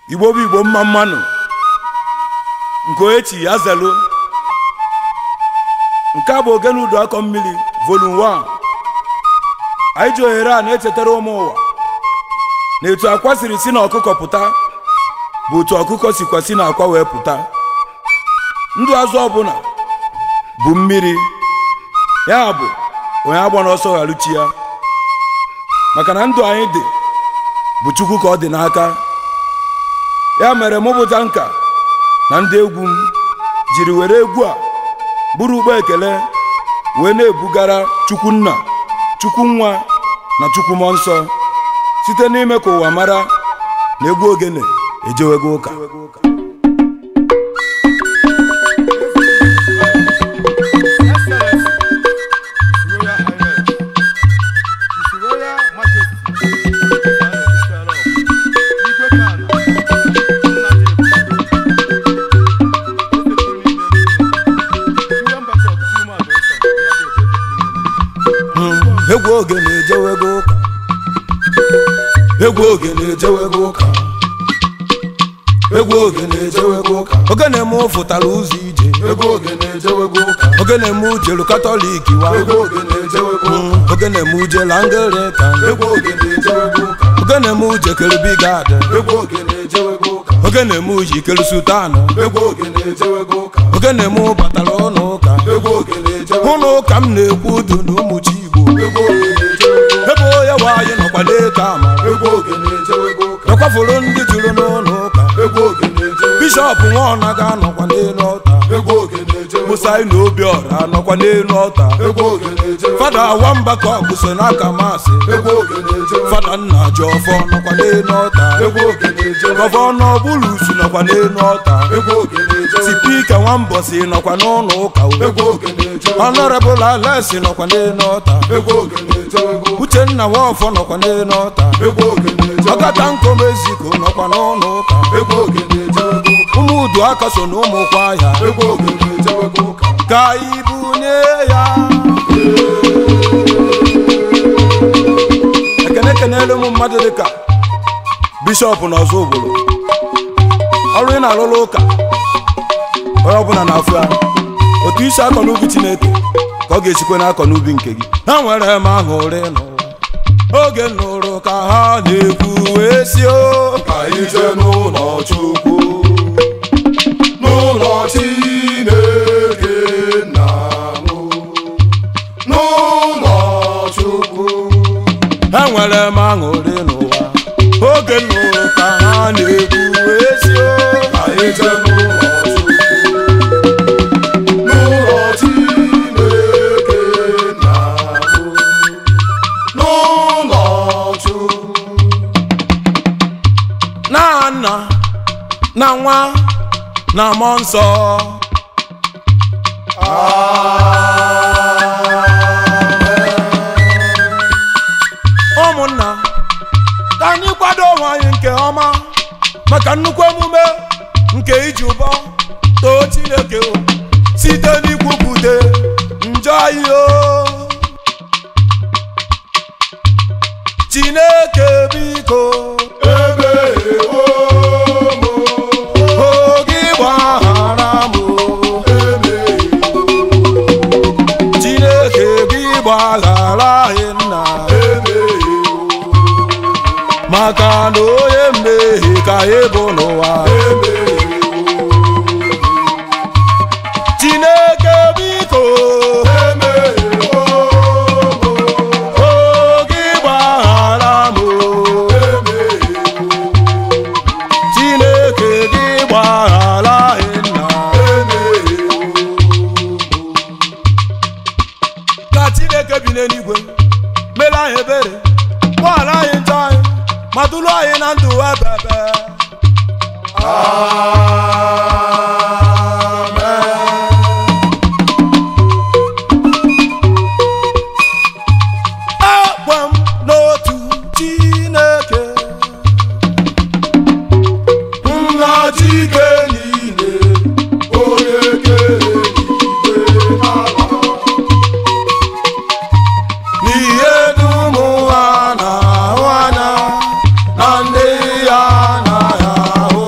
igbo bụ igbo mma mmanụ nke oechi ya zelu nke a bụ ogene udu akọ mmiri volum 1 anyị ji ohere a na-echetara ụmụ ụwa na etu akwa siri si na ọkụkọ pụta bụ otu ọkụkọ sikwa si na akwa wee pụta ndụ azụ ọbụla bụ mmiri ya bụ onye agba n'ọsọ gharuchi ya maka na ndụ anyị dị bụ chukwu ka ọ dị n'aka ya mere mụpụta nka na ndị egwu m jiri were egwu a bụrụ ụgbọ ekele wee na-ebugara chukwu nna chukwu nwa na chukwu mmụọ nsọ site n'ime ka ụwa mara na egwu ogene ejewego ụka egwu ogene ejewego ụka egwu ogene ejewego ụka egwu ogene ejewego ụka ogene m fụtara ụzọ ije Ego ogene ejewego ụka ogene m jelu katọlik wa Ego ogene ejewego ụka Mm, ogene m jelu anglikan Ego ogene ejewego ụka ogene m jekere bigad Ego ogene ejewego ụka ogene m jikere sultan Ego ogene ejewego ụka ogene m batara ụlọ ụka Ego ogene ejewego ụlọ ụka m na-ekwu udu na ụmụchi igbo Ego ogene ejewego ụka ebe onye nwaanyị nọkwa n'eke amara Ego ogene ejewego ụka ekwafuru ndị juru n'ụlọ ụka Ego ogene ejewego bishọp nwaọna ga-anọkwa n'elu ọta Ego ogene ejewego musa na obiọra anọkwa n'elu ọta Ego ogene ejewego fada nwamba ka ọ bụ so n'aka masị Ego ogene ejewego fada nna jọfọ nọkwa n'elu ọta Ego ogene ejewego gọvanọ bulusu nọkwa n'elu ọta Ego ogene ejewego sipika nwambọsị nọkwa n'ụlọ ụka Ego ogene ejewego ọnọrebụl alesi nọkwa n'elu ọta Ego ogene ejewego uchenna nwafọ nọkwa n'elu ọta Ego ogene ejewego ọkata nkomeziko nọkwa n'ụlọ ụka Ego ogene ejewego ụka ụmụ udu aka so na ụmụkwa ya Ego ogene ejewego ụka ka ibunye ya ekene kenelu ụmụ mmadụ dịka bishọp na ọzọ obodo ọrụ ị na-arụrụ ụka onye ọbụla na-afụ ya otu isi akọ n'ubi chineke ka ọ ga-esikwe n'akọ n'ubi nke gị ha nwere m aṅụrị n'ụwa oge nụrụ ka ha na-ekwu wee si o ka anyị jee n'ụlọ Chukwu n'ụlọ Chineke nna m n'ụlọ Chukwu ha nwere m aṅụrị n'ụwa oge nụrụ ka ha na-ekwu wee si o ka anyị jee n'ụlọ Chukwu n'ụlọ Chineke nna m n'ụlọ Chukwu na nna na nwa na mmụọ nsọ ụmụnna ka anyị kwado onwe anyị nke ọma maka nnukwu emume nke iji ụbọ too chineke o, site n'ikwupụta njọ anyị o chineke biko emeghewo m oge gbaghara m o. chineke gị gbaghara anyị nna maka na onye mmehie ka anyị bụ n'ụwa chineke biko oge gbaghara m o. chineke gị gbaghara anyị nna ka chineke bi n'eluigwe mere anyị ebere gbaghara anyị njọ anyị ma duru anyị na ndụ ebebe ekwe m n'otu chineke nna Chike niile onye kere igwe n'ala n'ihe dum ha na-ahụ anya na ndị ya anaghị ahụ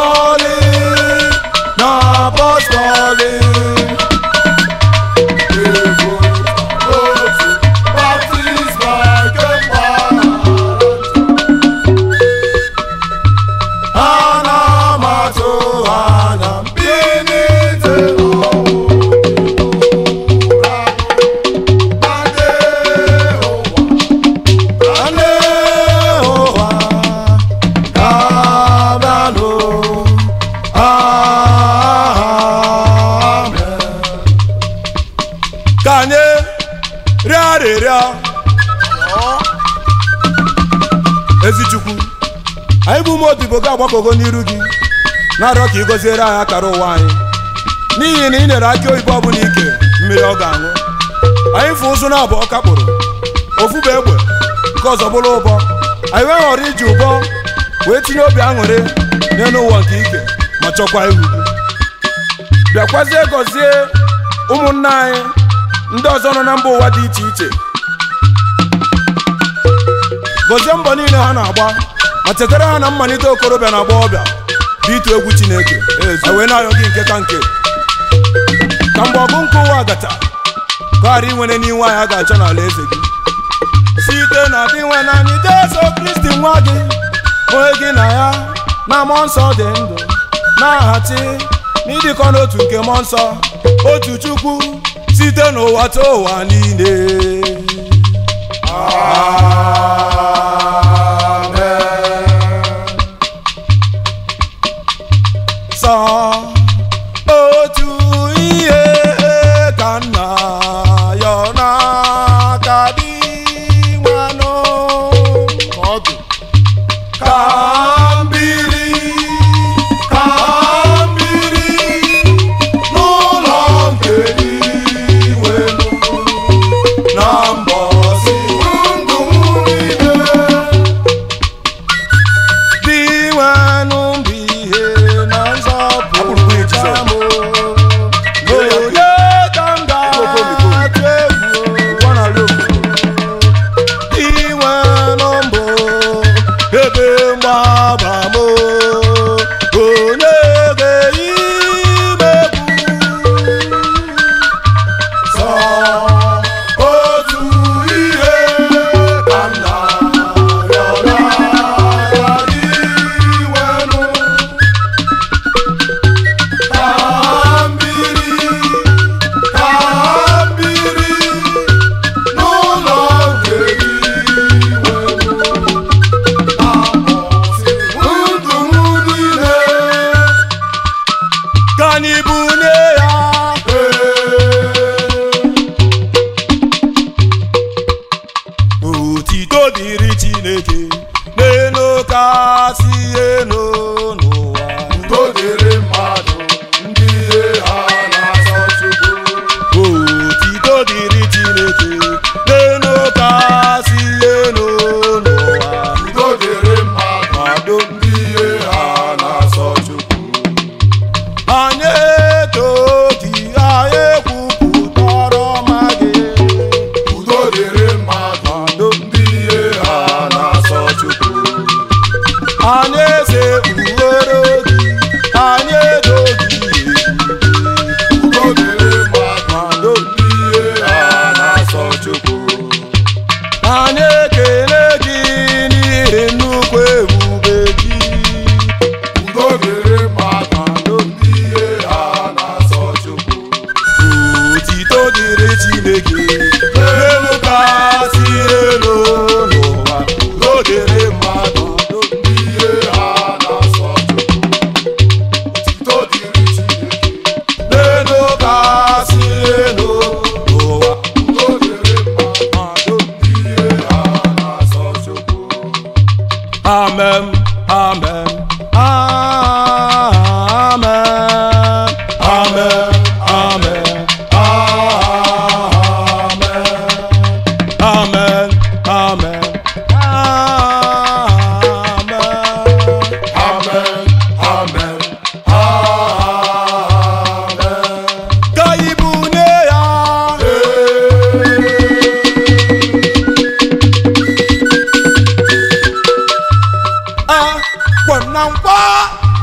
calling, na boss calling. Ana m atụ anya mbilite ane ụwa ga-abịanụ. Amen. ka anyị rịọ arịrịọ ezi chukwu anyị bụ ụmụ odibo gị agbakọgo n'iru gị na-arịọ ka ị gọziere anyị akara ụwa anyị n'ihi na ị nyere akị oyibo ọbụla ike mmiri ọ ga-aṅụ anyị fụ ụzụ na abụọ kakpụrụ ofu bụ egbe nke ọzọ bụrụ ụbọ anyị wee ghọrọ iji ụbọ wee tinye obi aṅụrị n'elu ụwa nke ike ma chọkwa ihu gị bịakwazie gọzie ụmụnna anyị ndị ọzọ nọ na mba ụwa dị iche iche gọzie mbọ niile ha na-agba ma chetara ha na mmalite okorobịa na agbọghọbịa bụ itu egwu chineke e wee na-ayọ gị nke ka nke ka mgbe ọgụ nke ụwa gacha ka ọ ghara inwere n'iwe anyị a ga-achọ n'ala eze gị site na dị nwe naanị jesu kristi nwa gị onye gị na ya na mmụọ nsọ dị ndụ na-ahachi n'ịdịkọ n'otu nke mmụọ nsọ otu chukwu site n'ụwa ta ụwa niile sọ otu ihe ka nna ya n'aka dị nwanụ ka mbiri ka mbiri n'ụlọ nke iwe na mbọsi ndụ niile dị nwanụ bụ ihe na nzọpụrụ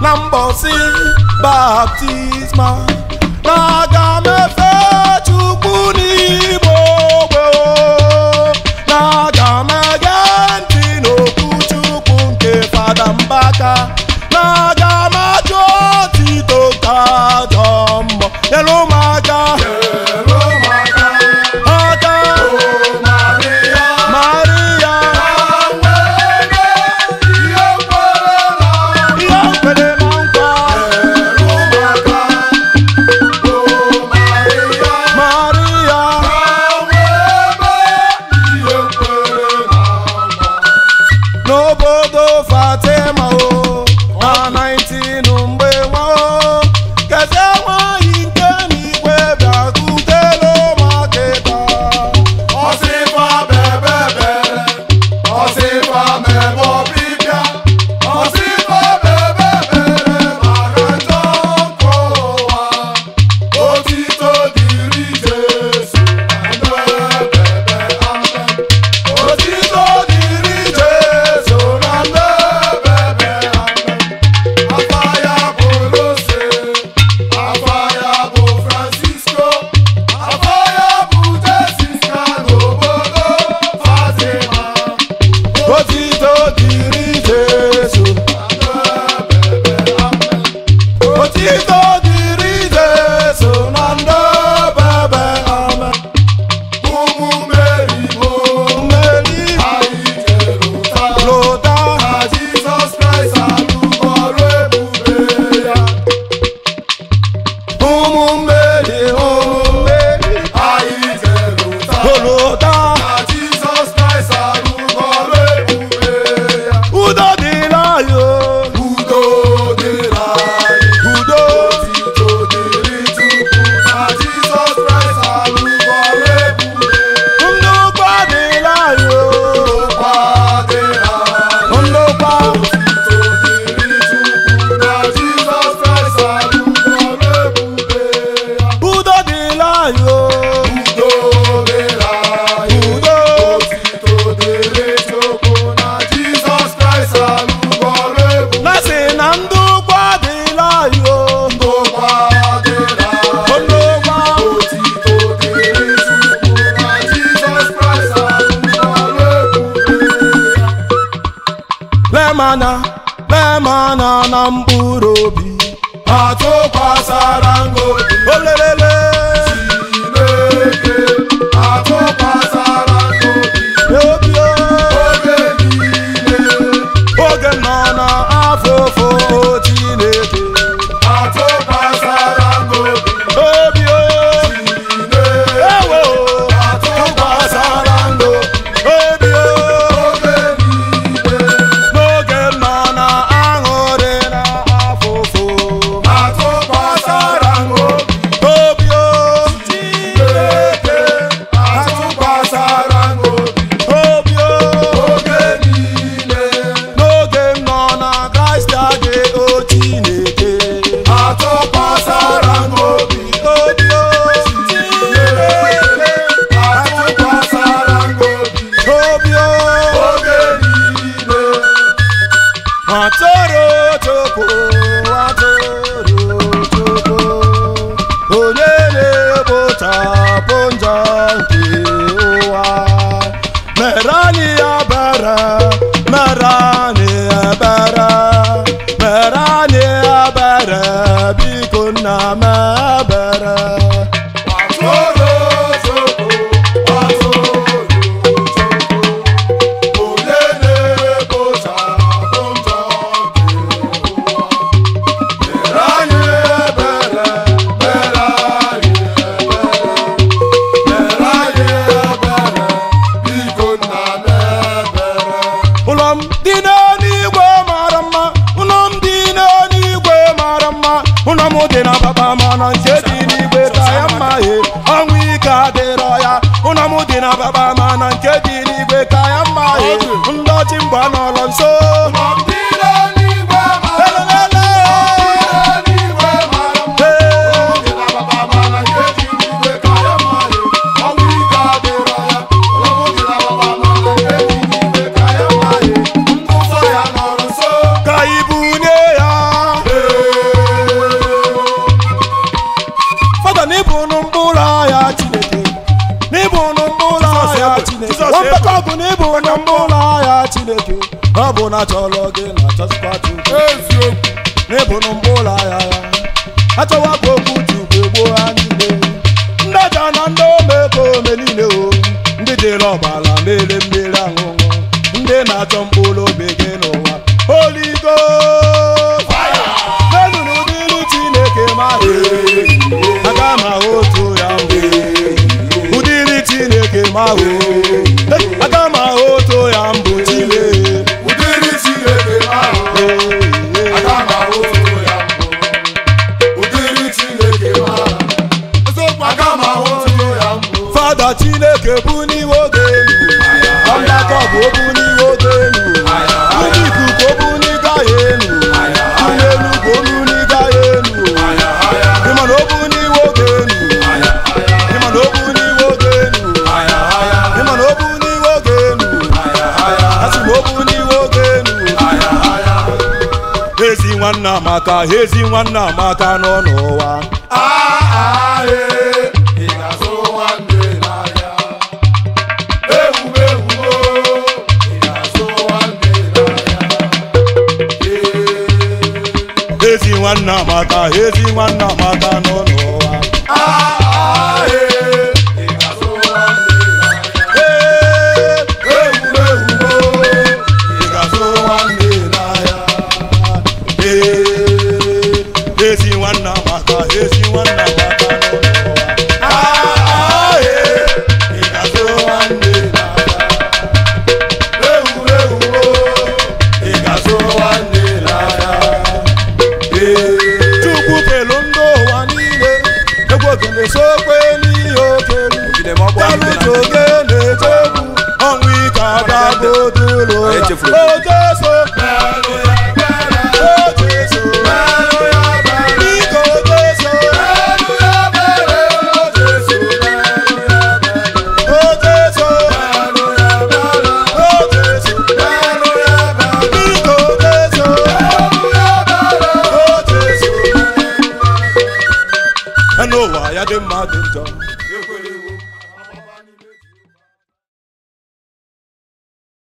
na mbọsị baptisma na aga m efe chukwu n'ime ogbe o. na aga m ege ntị n'okwu chukwu nke fada mbaka na aga m ajụ otito nke ajọ mmụọ nyere ụmụaka aka maria ihe kwere na nkwa maria n'obodo fatima o na 19 mgbe nwa o kezie nwanyị nke n'igwe bịakwutere maketa Ọsịfa bebebe, ọsịfa mebe ọbịbịa, ọsịfa bebebe maka njọ nke ụwa. Otito dịrị Jesu na ndebebe amen. Otito dịrị Jesu na ndebebe amen. Afa ya bụ Rose, afa ya bụ Francisco, afa ya bụ Jessica n'obodo Fatima. otito dịrị jesu otito dịrị jesu na ndị bebe amen Ụmụ Meri bụ mmeri anyị jerụta lụta na Jizọs Kraịst alụgo ọrụ ebube ya. ụmụ mmeri ụmụ mmeri Anyị jerụta lụta na Jizọs Kraịst alụgo ọrụ ebube ya. udo dịla yo Udo dịrị anyị, udo otito dịrị Chukwu na Jizọs Kraịst alụgo ọrụ ebube ya. ndụkwa dịla yo Ụkwa dịrị anyị, ndụkwa otito dịrị Chukwu na Jizọs Kraịst alụgo ọrụ ebube ya. udo dịla yo Udo dịrị anyị, udo otito dịrị Chukwu na Jizọs Kraịst alụgo ọrụ ebube na sị na ndụkwa dịla yo Ụkwa dịrị anyị, ndụkwa otito dịrị Chukwu na Jizọs Kraịst alụgo ọrụ ebube ya. lemanya lemanya na mkpụrụ obi atụkwasara ngobi olelele Chineke atụkwasara ngobi obi o, oge niile oge nọ na afụfụ chineke atụkwasara ngobi obi o, Chineke ewo atụkwasara ngobi obi o, oge niile n'oge nọ na aṅụrị na afụfụ atụkwasara ngobi obi o, Chineke atụkwasara ngobi obi o, oge niile n'oge nọ na kraịst adị o chineke atụkwasara ngobi obi o, Chineke atụkwasara ngobi obi o. oge niile Atụrụ Chukwu, atụrụ Chukwu, onye na-ekpochapụ njọ nke ụwa. Mere anyị ebere, mere anyị ebere, mere anyị ebere, biko nna m ebere. atụrụ Chukwu atụrụ Chukwu onye na-ekpochapụ njọ nke ụwa mere anyị ebere mere anyị ebere mere anyị ebere biko nna m ebere ụlọ m dị n'eluigwe mara mma ụlọ m dị n'eluigwe mara mma ụlọ m dị na baba mana nke dị n'igwe ka ya mma he ọnwụ ike adịrọ ya ụlọ m dị na baba mana nke dị n'igwe ka ya mma he ndọchi mgba n'ụlọ nso Ndị n'eluigwe mara mma, ndị n'eluigwe mara mma. Hey. ka ibunye ya ọ bụ na chọrọ gị na chọsikwa chukwu eziokwu n'ịbụnụ mkpụrụ ahịa ya achọwapụ okwu chukwu egbuo ha niile ndị aja na ndị omeko ome niile o ndị jere ọbara mere mmiri aṅụṅụ ndị na-achọ mkpụrụ obi gị n'ụwa oligo menụrụ ụdịrị chineke ma aga m ahụ otu ya mbụ ụdịrị chineke ma hụ aga m ahụ otu ya mbụ chile ụdịrị chineke ahụ aga m ahụ otu ya mbụ ụdịrị chineke ahụ eziokwu aga m ahụ otu ya mbụ fada chineke bụ n'iwe oge elu ọgbakọ bụ okwu n'iwe oge elu ndị ikuku okwu n'ịga ya elu ndị elu bụ okwu n'ịga ya elu ịma na okwu n'iwe oge elu ịma na okwu n'iwe oge elu ịma na okwu n'iwe oge elu asị m okwu n'iwe oge elu ezi nwanne amaka ezi nwanne amaka nọ n'ụwa Aae, ị ga-azụ nwanne n'ahịa. Ewumewu o, ị ga-azụ nwanne n'ahịa. Ee. ezi nwanne amaka ezi nwanne amaka nọ n'ụwa Aae, ị ga-azụ nwanne n'ahịa. Ee, Ewumewu o, ị ga-azụ nwanne n'ahịa. ee, ezi nwanne amaka ezi nwanne amaka nọ n'ụwa Aae, ị ga-azụ nwanne n'ahịa. Ewumewu o, ị ga-azụ nwanne n'ahịa. Ee. chukwu kelu ndị ụwa niile egwu ogene sokwe n'ihe okelu talụta oge na-eche egwu ọnwụ ike adagodulu Anyị ya chefuru. ojeso Mere